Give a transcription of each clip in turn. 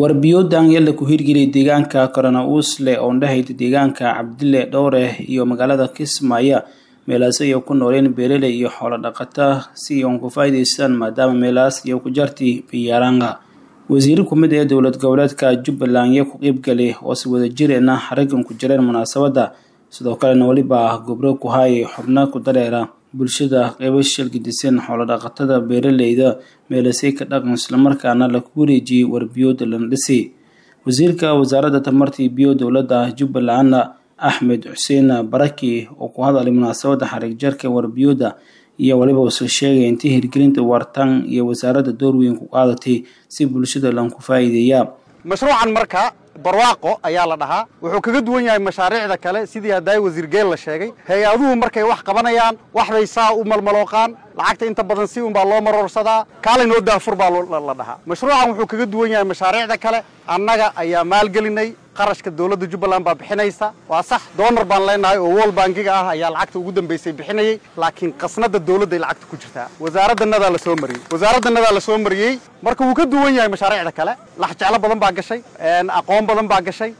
warbiyoodan yalla ku hirgeliyay deegaanka korona uusle oo dhahayda deegaanka cabdile dhowreh iyo magaalada kismaayo meelaas ay ku nooleen beeraley iyo xoolo dhaqata si ay ku faa'iidaystaan maadaama meelaas iyo ku jarti biyaaranga wasiiro ku mid ee dowlad goboleedka jubbaland iyo ku qeybgalay oo si wada jireena raggan ku jireen munaasabadda sidoo kalena weliba gobro ku haayay xubno ku dareera bulshada qeybo shilgidisan xoolo dhaqatada beeraleyda meelasay ka dhaqan islamarkaana laku wareejiyey warbiyooda lana dhisay wasiirka wasaaradda tamarta iyo biyo dowladda jubbaland axmed xuseen baraki oo ku hadalay munaasabadda xariig jarka warbiyooda iyo waliba usa sheegay intii hirgelinta waartaan iyo wasaaradda door weyn ku qaadatay si bulshada lanku faa'iideeya mashruucan marka barwaaqo ayaa la dhahaa wuxuu kaga duwan yahay mashaariicda kale sidii haddaay wasiir geel la sheegay hay-aduhu markay wax qabanayaan waxbay saa u malmalooqaan lacagta inta badan si unbaa loo maroorsadaa kaalaynoo daafur baa la dhahaa mashruucan wuxuu kaga duwan yahay mashaariicda kale annaga ayaa maalgelinay qarashka dowladda jubbaland baa bixinaysa waa sax doonar baan leenahay oo wol bankiga ah ayaa lacagta ugu dambaysay bixinayay laakiin qasnada dowladday lacagta ku jirtaa wasaaraddannadaa la soo mariyey wasaaraddannadaa la soo mariyey marka wuu ka duwan yahay mashaariicda kale lax jeclo badan baa gashay aqoon badan baa gashay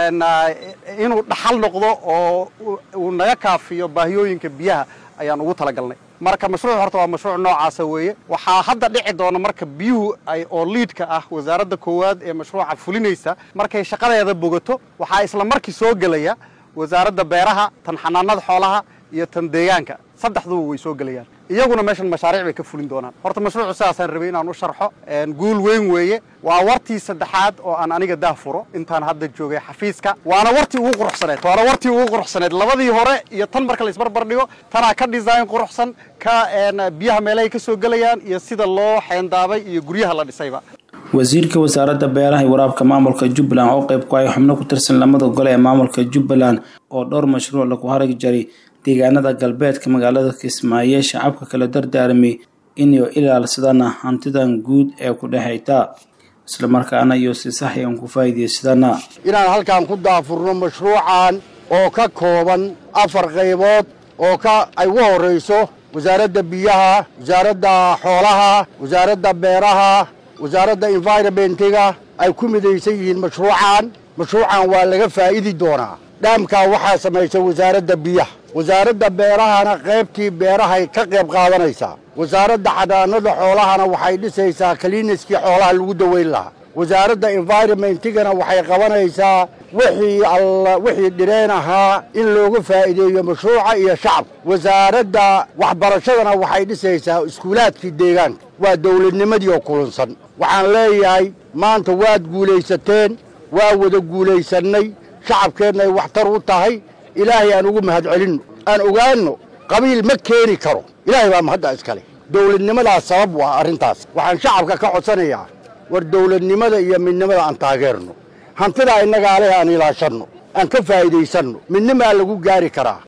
inuu dhaxal noqdo oo uu naga kaafiyo baahiyooyinka biyaha ayaan ugu talagalnay marka mashruuc horta waa mashruuc noocaasa weeye waxaa hadda dhici doona marka biyuhu ay oo liidka ah wasaaradda koowaad ee mashruuca fulinaysa markay shaqadeeda bogato waxaa isla markii soo gelaya wasaaradda beeraha tan xanaanada xoolaha iyo tan deegaanka saddexduba way soo gelayaan iyaguna meeshan mashaariic bay ka fulin doonaan horta mashruucu sidaasaan rabay inaan u sharxo guul weyn weeye waa wartii saddexaad oo aan aniga daah furo intaan hadda joogay xafiiska waana wartii ugu quruxsaneed waana wartii ugu quruxsaneed labadii hore iyo tan marka la isbarbar dhigo tanaa ka design quruxsan ka biyaha meelahay ka soo gelayaan iyo sida loo xeendaabay iyo guryaha la dhisayba wasiirka wasaaradda beeraha iyo waraabka maamulka jubbaland oo qeyb ku ay xubno ku tirsan lamada gole ee maamulka jubbaland oo dhowr mashruuc lagu harag jaray deegaanada galbeedka magaalada kismaayo shacabka kala dardaarmay inay ilaalsadaan hantidan guud ee ku dhexayta islamarkaana iyo si sax aan ku faa'iidaysadana inaan halkan ku daafurno mashruucan oo ka kooban afar qaybood oo ka ay ugu horrayso wasaaradda biyaha wasaaradda xoolaha wasaaradda beeraha wasaaradda environmentiga ay ku midaysan yihiin mashruucan mashruucan waa laga faa'idi doonaa dhaamkaa waxaa samaysay wasaaradda biyaha wasaaradda beerahana qaybtii beerahay ka qayb qaadanaysaa wasaaradda xanaanada xoolahana waxay dhisaysaa kaliiniskii xoolaha lagu daweyn lahaa wasaaradda environmentigana waxay qabanaysaa wixii alla wixii dhireen ahaa in looga faa'iideeyo mashruuca iyo shacabka wasaaradda waxbarashadana waxay dhisaysaa iskuulaadkii deegaanka waa dowladnimadii oo kulunsan waxaan leeyahay maanta waad guulaysateen waa wada guulaysannay shacabkeenna ay waxtar u tahay ilaahay aan ugu mahad celinno aan ogaanno qabiil ma keeni karo ilaahay baa mahadda iskale dowladnimadaas sabab waa arrintaas waxaan shacabka ka codsanayaa war dowladnimada iyo midnimada aan taageerno hantidaa innagaa leh aan ilaashanno aan ka faa'iidaysanno midnimaa lagu gaari karaa